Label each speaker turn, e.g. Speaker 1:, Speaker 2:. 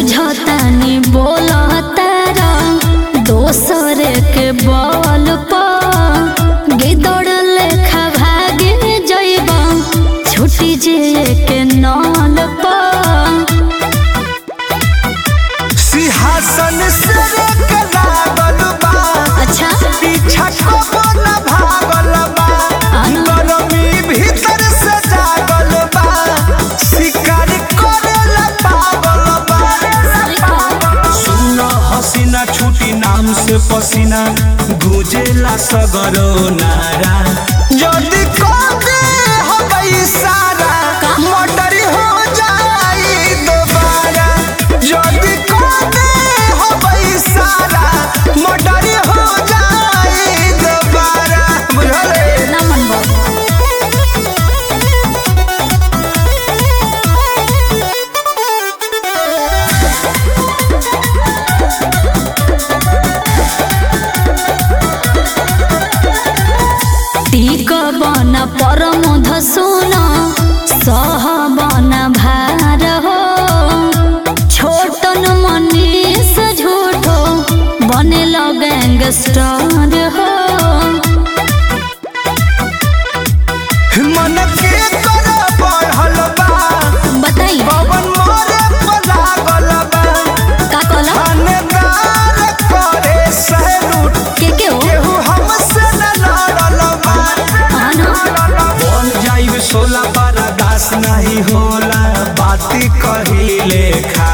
Speaker 1: बुझतानी बोलतारा दोसर के बल पर गिदड़ लेखा भागे जइबा छुटी जे के नल पर
Speaker 2: सिंहासन से के लागल बा
Speaker 1: अच्छा
Speaker 2: पीछा कबो न भागल बा
Speaker 1: आना।
Speaker 2: गरमी भीतर से जागल बा शिकार करेला पागल बा सुन हसीना छुटी नाम से पसीना गुजेला सगरो नारा जल्दी कर दे हवाई सारा मोटर हो जाई दोबारा जल्दी कर दे हवाई सारा मोटर हो जाई दोबारा बुझले
Speaker 1: ना मन बाबू टीक बन परम धसुन सह बन भार हो छोटन मनीष झूठो बने गैंगस्टर हो
Speaker 2: मन के कर बढ़ल बा
Speaker 1: बताई
Speaker 2: पवन मोरे पलागल बा
Speaker 1: का कहला
Speaker 2: थानेदार करे सैलूट
Speaker 1: के के हो
Speaker 2: केहू हमसे न लड़ल बा
Speaker 1: आना
Speaker 2: बन जाइब सोला बारा दास नहीं होला बाती कहिले खा